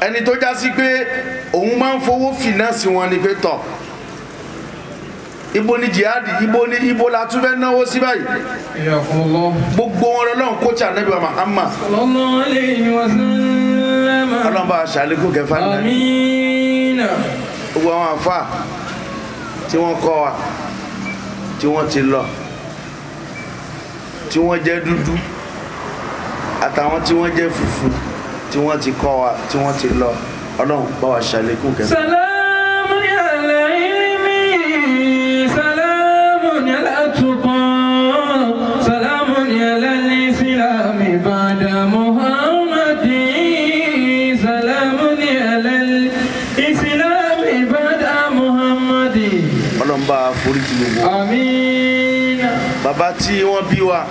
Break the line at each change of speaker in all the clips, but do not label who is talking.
ẹni tó já sí pé òun máa ń fowó fìnánsì wọn ni pé tọ̀ ibo ni jihadi ibo ni ibo la tún fẹ́ náwó sí báyìí
حياكم الله
gbogbo wọn lọ́lọ́run kóòtù ànábì wa Muhammad
صلى الله عليه وسلم
ọlọ́run bá a ṣàlékún kẹfà nínú
آمين
gbogbo àwọn àfa tí wọ́n kọ́ wa tí wọ́n ti lọ tí wọ́n jẹ́ dúdú àtàwọn tí wọ́n jẹ́ funfun tí wọ́n ti kọ́ wa tí wọ́n ti lọ ọlọ́run bá wa ṣàlékún kẹfà.
سلام على العلم سلام على التقى سلام على الإسلام بعد محمد سلام على الإسلام بعد محمد
ọlọ́run bá a foríjì gbogbo wa.
آمين
bàbá tí wọ́n bí wa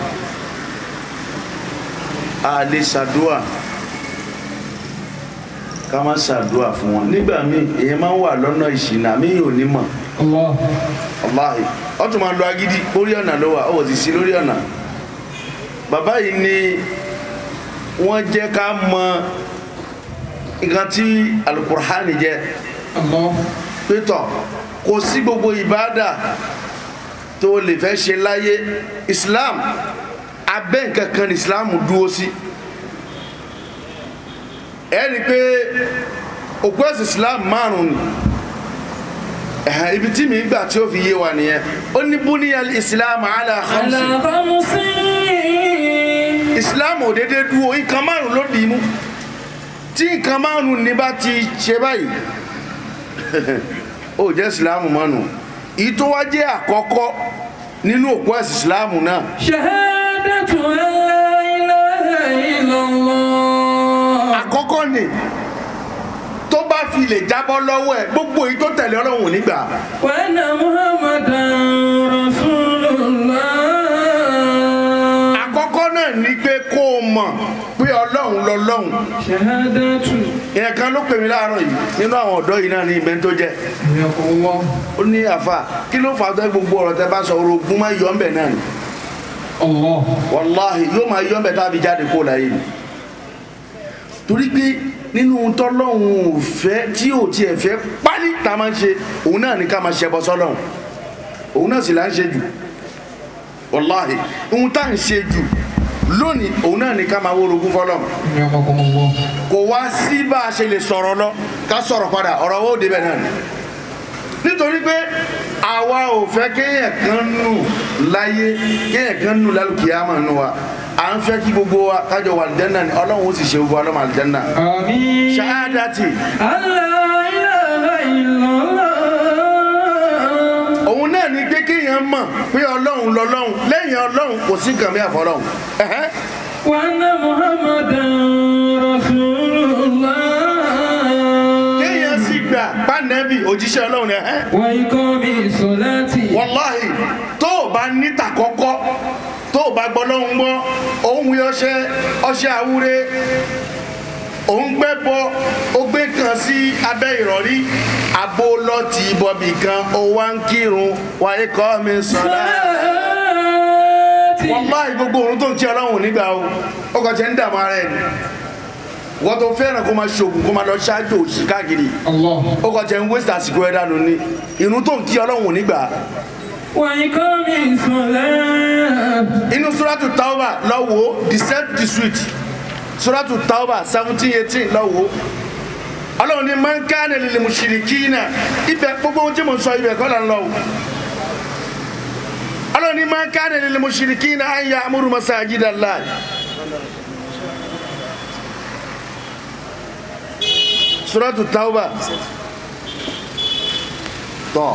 a lè ṣàdúà ká má ṣàdúà fún wọn nígbà míì èèyàn máa ń wà lọ́nà ìṣìnà mí ò ní mọ̀
الله
ọláhì ọ tún máa lọ agídí orí ọ̀nà ló wà ó sì sí lórí ọ̀nà bàbá yìí ni wọ́n jẹ́ ká mọ nǹkan tí alukur'ani jẹ́
الله
pétọ̀ kò sí gbogbo ìbáàdà tó lè fẹ́ ṣe láyé islam abẹ́ nǹkan kan ní islam dúró sí ẹ rí i pé òpó ẹ̀sìn islam márùn-ún ni ẹ̀hàn ibi tí mi gbà tí ó fi yé wa nìyẹn ó ní búníyà islam ala khamsi
على خمس
islam ò dédé dúró nǹkan márùn ló dì í mú tí nǹkan márùn ní bá ti ṣe báyìí ó jẹ́ islam mọ́nu èyí tó wá jẹ́ àkọ́kọ́ nínú òpó ẹ̀sìn islam náà
شهادة أن لا إله إلا الله
àkọ́kọ́ ni tó bá fi lè jábọ́ lọ́wọ́ ẹ̀ gbogbo èyí tó tẹ̀lé ọlọ́run ò ní gbà
وأن محمدا رسول الله
àkọ́kọ́ náà ni pé kó o mọ̀ pé ọlọ́run lọ́lọ́run
شهادة
ìyẹn kan ló pè mí láàárọ̀ yìí nínú àwọn ọ̀dọ́ yìí náà ní ibẹ̀ tó jẹ́
حياكم الله
ó ní àfà kí ló fà á tó gbogbo ọ̀rọ̀ tẹ bá sọ orogún máa yọ ọ́nbẹ̀ náà ni
الله
wàláhì yóò máa yọ ọ́nbẹ̀ tábí jáde kó láyé ni torí pé nínú tọ́lọ́hún ò fẹ́ tí ò tiẹ̀ fẹ́ pálí tá a máa ń ṣe òun náà ní ká máa ṣẹbọ sọ́lọ́hún òun náà sì là ń ṣe jù wàláhì ohun tá à ń ṣe jù lónìí òun náà ní ká máa wó orogún fọ́lọ́hún
حياكم الله
kò wá sí bá a ṣe lè sọ̀rọ̀ lọ ká sọ̀rọ̀ padà ọ̀rọ̀ owó débẹ̀ náà ni nítorí pé àwa ò fẹ́ kéèyàn kan nù láyé kéèyàn kan nù lálùkìyàmọ̀ nù wa à ń fẹ́ kí gbogbo wa kájọ wà àlìjánná ni ọlọ́run ó sì ṣe gbogbo ọlọ́mọ àlìjánná
آمين
ṣáádàtì
أن لا إله إلا الله
òun náà ni pé kéèyàn mọ̀ pé ọlọ́run lọ́lọ́run lẹ́yìn ọlọ́run kò sí nǹkan mìíràn fọlọ́run ẹ̀hẹ́n.
وأن محمدا رسول الله
kéèyàn sì gbà pánẹ́bì òjíṣẹ́ ọlọ́run ni ẹ̀hẹ́n.
وإقام الصلاة
wàláhì tó o bá níta kọ́kọ́ tó o bá gbọ́ lọ́hùn gbọ́ òun wí ọṣẹ ọṣẹ àwúre òun gbẹ́ bọ ó gbé kan sí abẹ́ ìrọ̀rí abo lọ́ọ̀tì bọ̀bì kan ó wá ń kírun wáyé kọ́ mi sọ̀rọ̀
صلاة
wàláhì gbogbo òun tó ń kí ọlọ́run nígbà o ó kàn jẹ́ ń dààmú ara ẹ̀ ni wọ́n tó fẹ́ràn kó máa ṣoògùn kó máa lọ ṣáájú òṣì káàkiri
الله
ó kàn jẹ́ ń wéṣẹ̀ àsìkò ẹ̀ dànù ni ìrun tó ń kí ọlọ́run nígbà
وإقام الصلاة
inú suratu tauba lọ́wọ́ the set the sweet suratu tauba seventeen eighteen lọ́wọ́ ọlọ́run ní man kana lil mushrikina ibẹ̀ gbogbo ohun tí mo sọ ibẹ̀ kọ́ là ń lọ o ọlọ́run ní man kana lil mushrikina an ya'muru masajida Allah suratu tauba tọ́.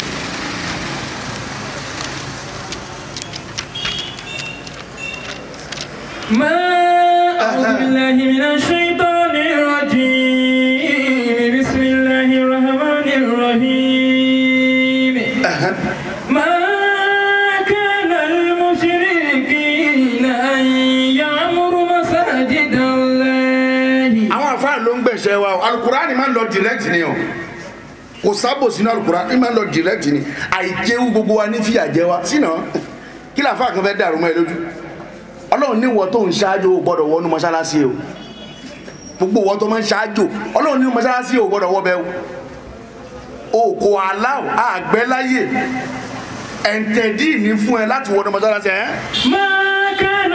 ما أعوذ بالله من الشيطان الرجيم بسم الله الرحمن الرحيم ما كان المشركين أن يعمروا مساجد الله
àwọn àfáà ló ń gbẹ̀ṣẹ̀ wa o alukurani máa ń lọ direct ni o kò sábò sínú alukurani máa ń lọ direct ni àìjẹun gbogbo wa ní fìyà jẹ wa sínú kí làáfáà kan fẹ́ dàrú mọ́ ẹ lójú ọlọ́run níwọ̀ tó ń ṣáájú o gbọ́dọ̀ wọnú mọ́ṣáláṣí o gbogbo wọn tó máa ń ṣáájò ọlọ́run nínú mọ́ṣáláṣí ò gbọ́dọ̀ wọ́ bẹ́ẹ̀ o kò aláwọ̀ àgbẹ̀láyè ẹ̀ǹtẹ̀dì ní fún ẹ láti wọ́n mọ́ṣáláṣí ẹ̀
ما كان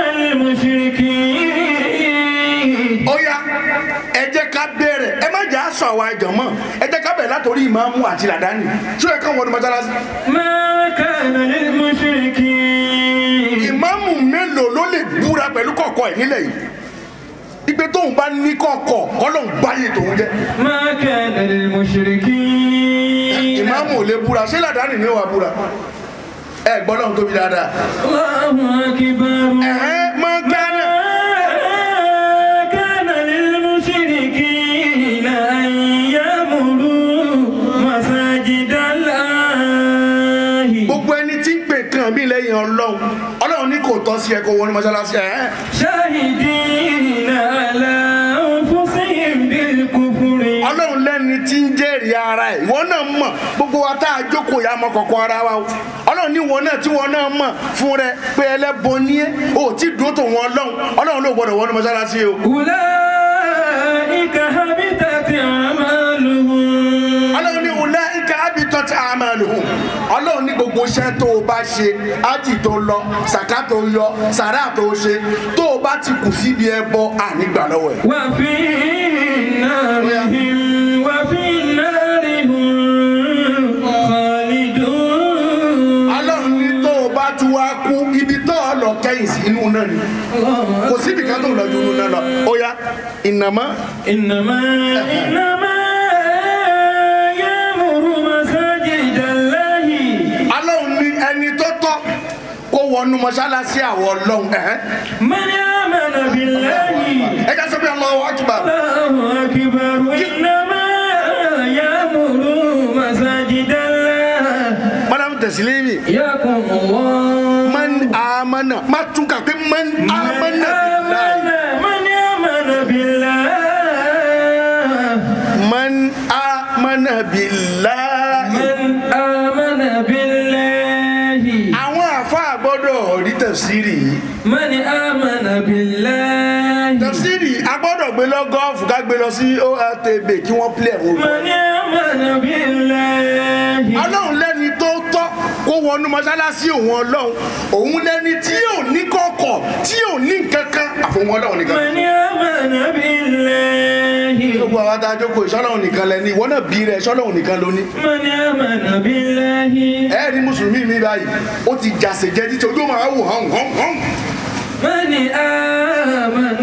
للمشركين
ó yá ẹ jẹ́ ká bẹ̀rẹ̀ ẹ má jà sọ àwa ìjọ̀mọ́ ẹ jẹ́ ká bẹ̀rẹ̀ látòrí ìmáàmù àti làdáni tí ó yẹ ká wọ́n mọ́ṣáláṣí
ما كان للمشركين
ìmáàmù mélòó ló lè búra pẹ̀lú kọ̀ọ̀kọ̀ ẹ̀ nílẹ̀ yìí ìgbé tóun bá ní kọ̀ọ̀kọ̀ kọ́lọ́hún báyé tòun jẹ́
ما كان للمشركين
ìmáàmù ò lè búra ṣé làdáni ni ó wà búra ẹ gbọ́ lọ́hún tóbi dáadáa
الله أكبر
ẹ̀hẹ́n máa gánà
ما كان للمشركين أن يعمروا مساجد الله
gbogbo ẹni tí ń pè kàn mí lẹ́yìn ọlọ́run ọlọ́run ní kò tọ́ sí ẹ kó wọnú mọ́ṣáláṣí ẹ̀hẹ́n
شاهدين على أنفسهم بالكفر
ọlọ́run lẹ́ni tí ń jẹ́rìí ara ẹ̀ ìwọ náà mọ̀ gbogbo wa tá a jókòó ya mọ kọ̀ọ̀kan ara wa o ọlọ́run ní ìwọ náà tí ìwọ náà mọ̀ fún rẹ pé ẹlẹ́bọ ní ẹ́ o tí dúró tó wọn ọlọ́run ọlọ́run ló gbọdọ̀ wọnú mọ́ṣáláṣí o
أولئك حبطت أعمالهم
ọlọ́run ní wùlá ika abitọ́ tí a máa lò hùn ọlọ́run ní gbogbo iṣẹ́ tó o bá ṣe ájì tó lọ sàká tó yọ sàrà tó o ṣe tó o bá ti kù síbi ẹbọ ànígbà lọ́wọ́ ẹ̀.
وفي نارهم وفي نار هم خالدون
ọlọ́run ní tó o bá tún wá kú ibi tó o lọ kẹ́yìn sí inú náà ni kò síbi kan tó lọ ju inú náà lọ ó yá ìnàmọ́
إنما إنما يأمر مساجد الله
ọlọ́run ní ẹni tó tọ́ kó wọnú mọ́ṣáláṣí àwọn ọlọ́run ẹ̀hẹ́n.
من آمن بالله
ẹ ká sọ pé Allahu Akbar
الله أكبر إنما يأمر مساجد الله
madam tẹ̀sílẹ́mì
يقوم الله
man amana má tún kà pé man amana billahi
من آمن بالله
man amana billahi.
من آمن بالله
àwọn àfa gbọ́dọ̀ rí tẹ̀síìrì yìí
من آمن بالله
tẹ̀síìrì a gbọ́dọ̀ gbé lọ gọ́ọ̀fù ká gbé lọ sí ORTB kí wọ́n pilẹ̀ wò.
من آمن بالله
ọlọ́run lẹ́ni tó tọ́ kó wọnú mọ́ṣáláṣí òun ọlọ́run òun lẹ́ni tí ò ní kọ̀kọ̀ tí ò ní nǹkankan àfọwọ́n ọlọ́run nìkan.
من آمن بالله
gbogbo àwọn adájọ́ kò ìṣọ́lọ́run nìkan lẹ́ni ìwọ náà bí rẹ̀ ìṣọ́lọ́run nìkan ló ní.
من آمن بالله
ẹ rí mùsùlùmí mi báyìí ó ti jàsè jẹ títí ojú máa wò hàn hàn hàn.
من آمن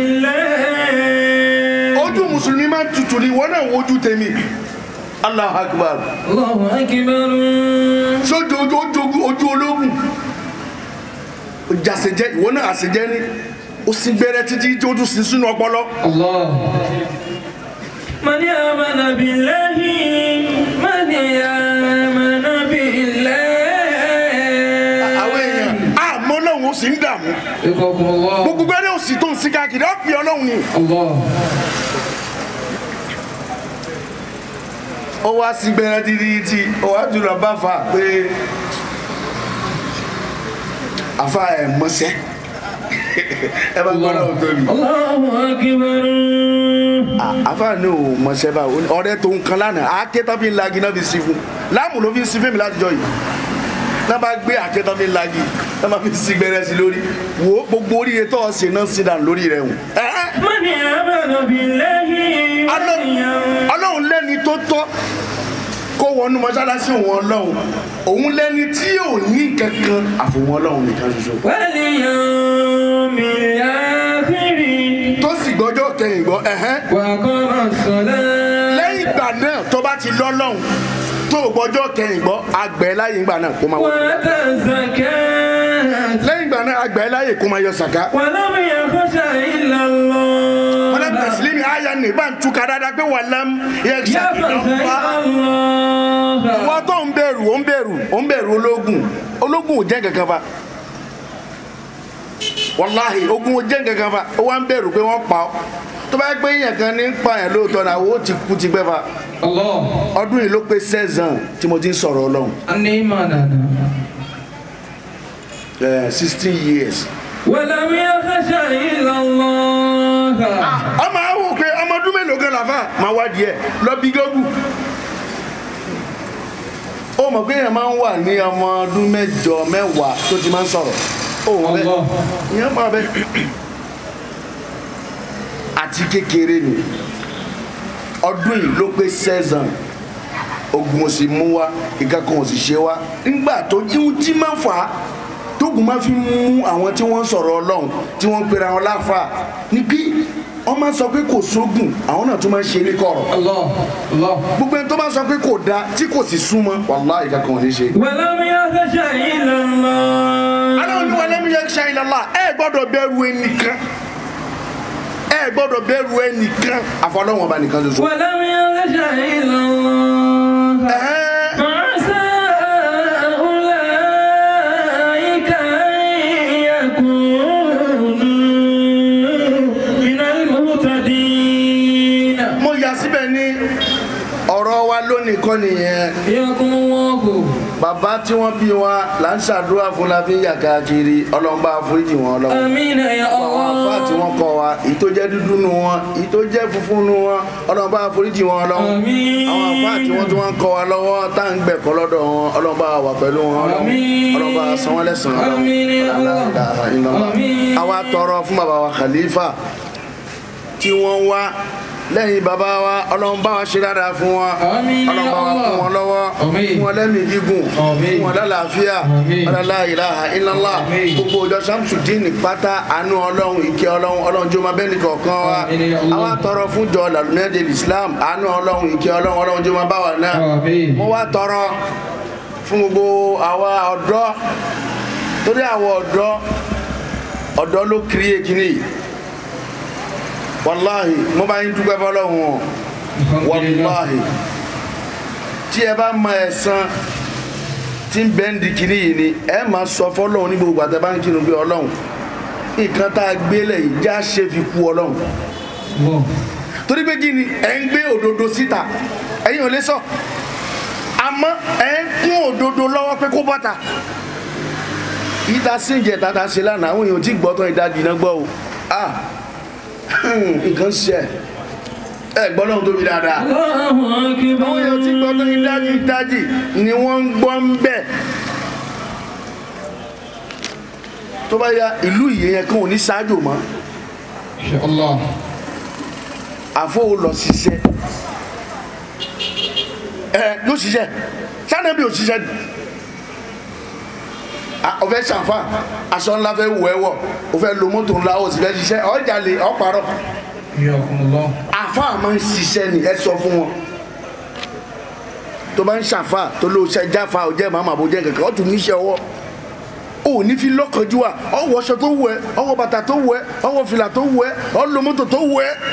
بالله
ojú mùsùlùmí máa ń tutù ní ìwọ náà wojú tèmi. Allahu Akbar.
الله أكبر
sójú ojú ojú ojú ológun ó jàsè jẹ ìwọ náà àsèjẹ ní ó sì gbẹrẹ títí tí ó tún sí sínú ọpọlọ.
الله من آمن بالله من آمن بالله
àwọn èèyàn àmọ́ ọlọ́run ó sì ń dààmú
يقوم الله
gbogbo gbẹ́rẹ́ òsì tó ń sí káàkiri ó pè ọlọ́run ni.
الله
ó wá sí gbẹ́rẹ́ títí tí ó wá jùlọ bá fa pé àfa ẹ̀ mọ́sẹ́ ẹ bá gbọ́dọ̀ tó mi.
الله أكبر
àfa ní o mọ̀sẹ́ bá ọ̀rẹ́ tó ń kan lánàá àáké tán fi ń lagi náà fi sí fún láàmú ló fi ń sí fún mi látijọ́ yìí náà bá gbé àáké tán fi ń lagi náà bá fi sí gbẹ́rẹ́ sí lórí wo gbogbo oríire tó ọ̀sẹ̀ náà sí dànù lórí rẹ̀ hùn.
من آمن بالله
ọlọ́run lẹ́ni tó tọ́ kó wọnú mọ́ṣáláṣí òun ọlọ́run òun lẹ́ni tí ò ní kankan àfòwọn ọlọ́run nìkan ṣoṣo
واليوم الآخر
tó sì gbọ́jọ́ kẹyìn gbọ́ ẹ̀hẹ́n
وقام الصلاة
lẹ́yìn ìgbà náà tó bá ti lọ́lọ́run tó gbọ́jọ́ kẹyìn gbọ́ àgbẹ̀ láyé ìgbà náà kó máa wọ
وآتى الزكاة
lẹ́yìn ìgbà náà àgbẹ̀ láyé kó máa yọ sàká
ولم يخش إلا الله
mọ́lẹ́bí tẹ̀sílímì àyà ní ìbá ń túkà dáadáa pé wà lẹ́m yẹ
يخشى الله
wọ́n tó ń bẹ̀rù ó ń bẹ̀rù ó ń bẹ̀rù ológun ológun ò jẹ́ kankan fa wàláhì ogun ò jẹ́ kankan fa ó wá ń bẹ̀rù pé wọ́n pa ọ́ tó bá yẹ pé èèyàn kan ní ń pa yẹn lóòótọ́ náà ó ti kú ti pẹ́ fa
الله
ọdún yìí ló pé sẹ́zàn tí mo ti ń sọ̀rọ̀ ọlọ́run
النيمان
sixteen years.
ولم يخش إلا الله
ọmọ àwọn òkè làfà máa wádìí ẹ̀ lọ bí gọ́gù ó mọ̀ pé èèyàn máa ń wà ní ọmọ ọdún mẹ́jọ mẹ́wàá tó ti máa ń sọ̀rọ̀ ó wọ́n bẹ́ẹ̀
Allah.
ìyẹn máa bẹ́ẹ̀ àti kékeré ni ọdún yìí ló pé sẹ́zàn ogun òsì mú wa ìkankan òsì ṣe wa nígbà tó ihun tí máa ń fà á tógun máa fi mú àwọn tí wọ́n ń sọ̀rọ̀ ọlọ́run tí wọ́n ń pera wọn láfa ni pé wọ́n máa ń sọ pé kò sógun àwọn náà tún máa ń ṣe ní kọ̀rọ̀
Allah. Allah.
gbogbo ẹni tó bá sọ pé kò da tí kò sì súnmọ́ wàláhì ìkankan ò ní ṣe.
ولم يخش إلا الله
aláwọ̀ ní wàlẹ́ mi yẹ ṣe ìlàlá ẹ gbọ́dọ̀ bẹ̀rù ẹnìkan ẹ gbọ́dọ̀ bẹ̀rù ẹnìkan àfọlọ́wọ́n ọba nìkan ṣoṣo.
ولم يخش إلا الله
Ẹ̀hẹ́n.
فعسى أولئك أن يكونوا من المهتدين
mo yà síbẹ̀ ní ọ̀rọ̀ wa lónìí kọ́ nìyẹn
حياكم الله
bàbá tí wọ́n bí wa là ń ṣàdúrà fún la fi ń yà káàkiri ọlọ́mọba àforíjì wọn ọlọ́wọ́.
آمين يا
àwọn àfáà tí
الله
wọ́n kọ́ wa èyí tó jẹ́ dúdú nu wọn èyí tó jẹ́ funfun nu wọn ọlọ́mọba àforíjì wọn ọlọ́wọ́.
Àmín.
àwọn àfáà tí wọ́n tí wọ́n ń kọ́ wa lọ́wọ́ tá à ń gbẹ̀kọ́ lọ́dọ̀ wọn ọlọ́mọba wà pẹ̀lú wọn ọlọ́wọ́
Àmín.
ọlọ́mọba san wọ́n lẹ́san
Àmín ya Allah. Àmín.
àwa tọrọ fún bàbá wa khalifa tí wọ́n wá lẹ́yìn bàbá wa ọlọ́mọba wa ṣe dáadáa fún wọn
Àmín ya
ọlọ́mọba wa
Allah.
kún wọn lọ́wọ́
Àmín.
fún wọn lẹ́mìí gígùn
Àmín.
fún wọn lálàáfíà
Àmín.
ọlọ́lá ìlàhà illallah
Àmín.
gbogbo ọjọ́ samsudin pátá àánú ọlọ́run ìkẹ́ ọlọ́run ọlọ́run jó máa bẹ́ẹ̀ nìkọ̀ọ̀kan wa
Àmín ya Allah.
àwa tọrọ fún jọ làlùmẹ́dẹ̀ islam àánú ọlọ́run ìkẹ́ ọlọ́run ọlọ́run jó máa bá wa náà
آمين
mo wá tọrọ fún gbogbo àwa ọ̀dọ́ torí àwọn ọ̀dọ́ ọ̀dọ́ ló kiri èkìní wàláhì mo bá yín dúpẹ́ fọlọ́run o
الحمد لله
wàláhì tí ẹ bá mọ ẹ̀san tí ń bẹ́ ń di kìíní yìí ni ẹ máa sọ fọlọ́run ní gbogbo àtẹ bá ń kírun pé ọlọ́run nǹkan tá a gbé lẹ̀ yìí já ṣe fi kú ọlọ́run
الله
torí pé kí ni ẹ ń gbé òdodo síta ẹ̀yin ò lè sọ àmọ́ ẹ ń kún òdodo lọ́wọ́ pé kó bọ́ta ìta síjẹ tata ṣe lánàá àwọn èèyàn tí gbọ́ tán ìdajì náà gbọ́ o ah nǹkan ṣe ẹ gbọ́ náà tóbi dáadáa
الله أكبر
àwọn èèyàn tí gbọ́ tán ìdajì ìdajì ni wọ́n ń gbọ́ ń bẹ̀ tó bá ya ìlú ìyẹn kan ò ní ṣáájò mọ́
إن شاء الله
àfọwọ́ lọ ṣiṣẹ́ ẹ yóò ṣiṣẹ́ sáà bí o ṣiṣẹ́ ni Ah, o fẹ́ ṣàfà aṣọ ńlá fẹ́ wù ẹ́ wọ̀ o fẹ́ lo mọ́tò ńlá o sì fẹ́ ṣiṣẹ́ ọjà lè ọ̀parọ́
حياكم الله
àfà máa ń ṣiṣẹ́ ni ẹ sọ fún wọn tó bá ń ṣàfà tó ló ṣe jáfa ò jẹ́ màmá àbò jẹ́ kankan ó tún níṣẹ́ ọwọ́ o ní fi lọ́kànjú wa ọwọ́ aṣọ tó wù ẹ́ ọwọ́ bàtà tó wù ẹ́ ọwọ́ fìlà tó wù ẹ́ ọ lo mọ́tò tó wù ẹ́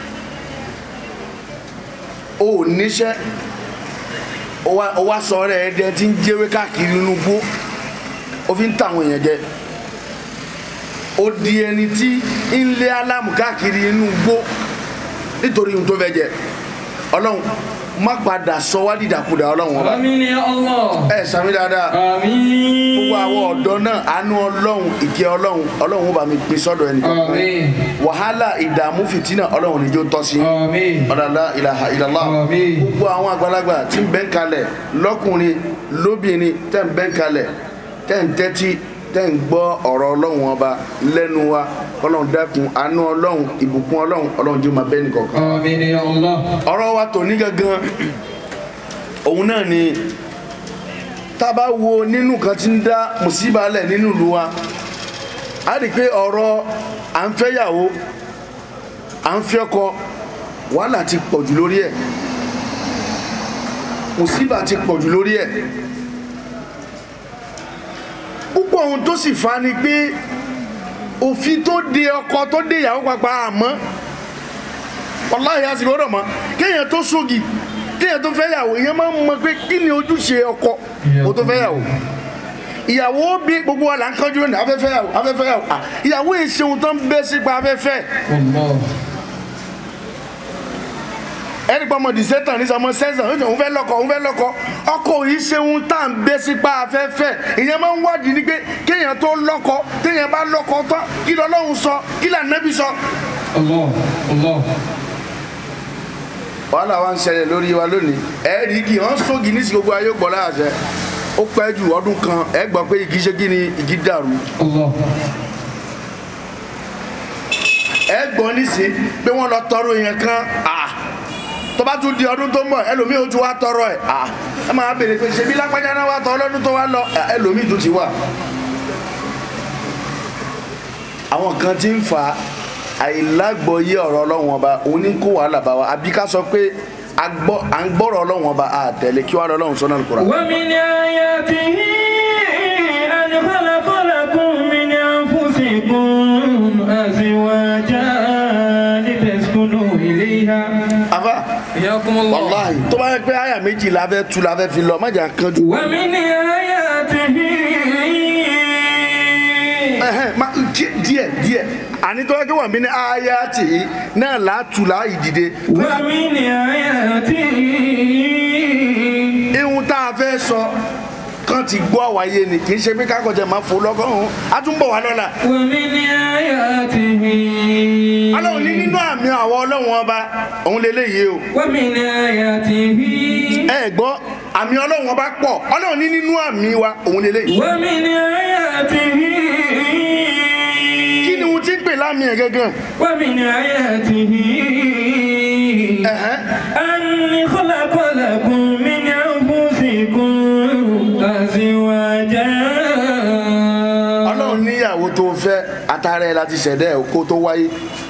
o níṣẹ́ o wá o wá sọ rẹ̀ ẹ̀dẹ̀ tí ń jẹ́wé káàkiri inú gbó o fi ń tàwọn èèyàn jẹ o di ẹni tí ń lé alámù káàkiri inú gbó nítorí ohun tó fẹ́ jẹ ọlọ́run má padà sọ wá dìdàkudà ọlọ́run ọba
آمين يا الله
ẹ sàmì dáadáa
آمين
gbogbo àwọn ọ̀dọ́ náà àánú ọlọ́run ìkẹ́ ọlọ́run ọlọ́run ó bá mi pín sọ́dọ̀ ẹnì kan
آمين
wàhálà ìdààmú fìtínà ọlọ́run níjó tọ́ sí
آمين
ọ̀dàlá ìlàhà ìlàlá
Àmín.
gbogbo àwọn àgbàlagbà tí ń bẹ́ ń kalẹ̀ lọ́kùnrin lóbìnrin tẹ́ ń bẹ́ ń kalẹ̀ tẹ́ ń tẹ́tí tẹ́ ń gbọ́ ọ̀rọ̀ ọlọ́run ọba lẹ́nu wa ọlọ́run dákun àánú ọlọ́run ìbùkún ọlọ́run ọlọ́run jẹ́ máa bẹ́ nìkọ̀ọ̀kan
آمين يا الله
ọ̀rọ̀ wa tòní gangan òun náà ni tá a bá wo nínú kan tí ń dá mùsíbà lẹ̀ nínú ìlú wa a rí i pé ọ̀rọ̀ à ń fẹ́yàwó à ń fẹ́ ọkọ wàhálà ti pọ̀jù lórí ẹ̀ mùsíbà ti pọ̀jù lórí ẹ̀ púpọ̀ ohun tó sì fa ni pé òfin tó de ọkọ tó de ìyàwó papà àmọ́ wàláhì àsìkò ọ̀rọ̀ mọ́ kéèyàn tó sógi kéèyàn tó fẹ́ yàwó èèyàn máa ń mọ pé kí ni ojúṣe ọkọ kó tó fẹ́ yàwó ìyàwó bí gbogbo wa là ń kánjú lónìí afẹ́fẹ́ yàwó afẹ́fẹ́ yàwó à ìyàwó yìí ṣe ohun tó ń bẹ́ sípa afẹ́fẹ́
والله
ẹni pa ọmọ dìsẹ́tàn ní sọmọ sẹ́sàn òun fẹ́ lọ́kọ òun fẹ́ lọ́kọ ọkọ yìí ṣe ohun tá à ń bẹ́ sípa afẹ́fẹ́ ìyẹn máa ń wádìí ni pé kéèyàn tó lọ́kọ téèyàn bá lọ́kọ tán kí lọ́lọ́run sọ kí lànàbí sọ
الله الله
wàhálà wa ń ṣẹlẹ̀ lórí wa lónìí ẹ rí igi wọn sógi ní sí gbogbo ayé gbọ́ láàṣẹ ó pẹ́ ju ọdún kan ẹ gbọ́ pé igi ṣe kí ni igi dàrú
Allah.
ẹ gbọ́ nísìn pé wọ́n lọ tọrọ yẹn kan ah, tó bá tún di ọdún tó ń bọ̀ ẹlòmíì ó tún wá tọrọ ẹ̀ ah, ẹ máa béèrè pé ṣebí lápájá náà wá tọrọ lọ́dún tó wá lọ Ah, ẹlòmíì tún ti wà. àwọn kan ti ń fa àìlágbọ́yé ọ̀rọ̀ ọlọ́run ọba òun ní kó wàhálà bá wa àbí ká sọ pé a gbọ́- à ń gbọ́rọ̀ ọlọ́run ọba àtẹ̀lé kí wàá lọ́lọ́run sọ́nà lùkùrà.
ومن آياته أن خلق لكم من أنفسكم أزواجا لتسكنوا إليها
àfà
حياكم الله
wàláhì tó bá yẹ pé àyà méjì la fẹ́ tu la fẹ́ fi lọ má jà kánjú.
ومن آياته
Ẹhẹ́n, ma- díẹ̀ díẹ̀ díẹ̀ àní tó yẹ kí wọ́n mi ní àyà tì í náà látù láì dìde.
ومن آياته
ihun tá a fẹ́ sọ kan ti gbọ́ àwáyé ni kì í ṣe pé kákọ̀jẹ́ máa fò lọ́gọ́rùn-ún a tún bọ̀ wá lọ́la.
ومن آياته
ọlọ́run ní nínú àmì àwọn ọlọ́run ọba òun lélẹ́yìí o.
ومن آياته
ẹ gbọ́ àmì ọlọ́run ọba pọ̀ ọlọ́run ní nínú àmì wa òun lélẹ́yìí.
ومن آياته
kí ni ohun tí ń pè lámì ẹ̀ gángan.
ومن آياته
Ẹ̀hẹ́n.
أن خلق لكم من أنفسكم أزواجا
ọlọ́run níyàwó tó fẹ́ atara ẹ̀ láti ṣẹ̀dá ẹ̀ kó tó wáyé.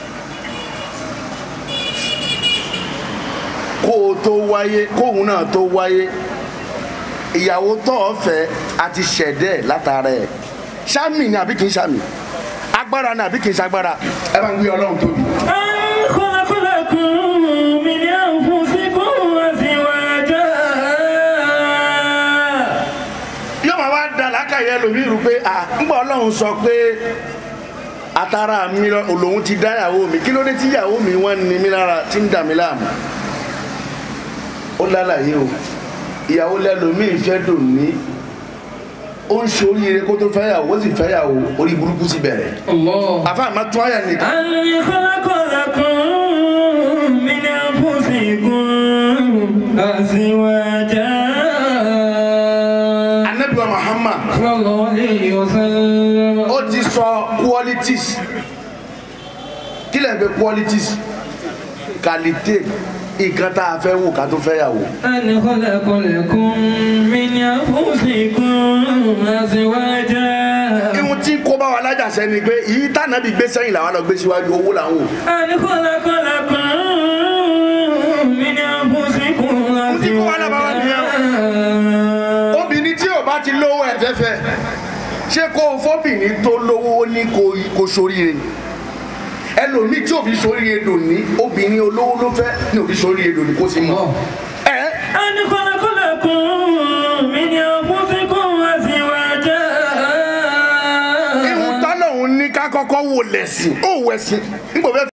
kó o tó wáyé kóun náà tó wáyé ìyàwó tó o fẹ́ àti ṣẹ̀dá ẹ̀ látara ẹ̀ ṣáàmì ni àbí kì í ṣáàmì agbára ni àbí kì í ṣagbára ẹ bá ń gbé ọlọ́run tóbi.
أن خلق لكم من أنفسكم أزواجا
yóò máa wá da lákàyè ẹlòmíì rú pé à ń gbọ́ ọlọ́run sọ pé atara mi lọ òlòun ti dá ìyàwó mi kí ló dé tí ìyàwó mi wọ́n ní mi lára tí ń dà mí láàmú ó lálàyé o ìyàwó lẹ́lòmíì fẹ́ dùn ní ó ń ṣe oríire kó tó fẹ́yàwó ó sì fẹ́yàwó orí burúkú ti bẹ̀rẹ̀
Allah.
àfa àmà tún àyà nìkan
أن خلق لكم من أنفسكم أزواجا
anabi wa Muhammad
صلى الله عليه وسلم
ó ti sọ qualities kí lè pe qualities qualité nǹkan tá a fẹ́ wò ká tó fẹ́yàwó.
أن خلق لكم من أنفسكم أزواجا
ihun tí kó bá wa lájàṣẹ ni pé èyí tànàbí gbé sẹ́yìn làwọn lọ gbé síwájú owó làwọn wò.
أن خلق لكم من أنفسكم
tí kó wá lábàá wá nìyẹn
أزواجا
obìnrin tí ò bá ti lówó ẹ̀ fẹ́fẹ́ ṣé kó o fọ́bìnrin tó lówó ní kó kó soríire ni ẹlòmíì tí òbí soríire dùn ní obìnrin olówó ló fẹ́ ní òbí soríire dùn ní kó sì mọ̀. ẹ
أن خلق لكم من أنفسكم أزواجا
ihun tọ́lọ́hún ní ká kọ́kọ́ wò lẹ̀sìn ó wẹ̀sìn nígbà fẹ́